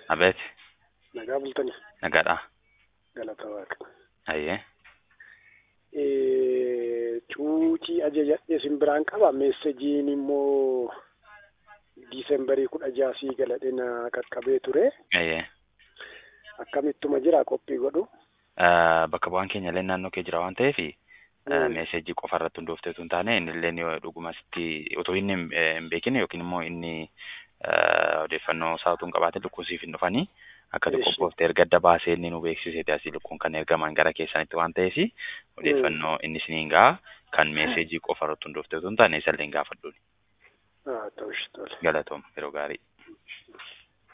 Abeet, Nagaa bultanii nagaadha. galata waaqa. Ayyee. Eh, Cuucii ajajadhee isin biraan qaba. Meessajiin immoo diisembarii kudha jaasii galadhe na qaqqabee ture. Ayyee. Akkamittuma jira qophii godhu. Ah, Bakka bu'aan keenya illee naannoo kee jira waan ta'eef Mm. meesejii qofa irratti hundooftee osoo hin taane inni illee yoo dhuguma sitti otoo inni hin eh, hin beekin yookiin immoo inni ah, odeeffannoo isaa utuu hin qabaatin lukkuun siif hin dhufanii akka Eeshi. qophooftee erga adda baasee inni nu beeksiseeti asii lukkuun kan ergaman gara keessanitti waan ta'eef odeeffannoo inni isiniin ga'a kan meesejii qofa irratti hundooftee osoo hin taane isa illee hin gaafadhuun Haa ta'ushi tole. galatoom yeroo gaarii.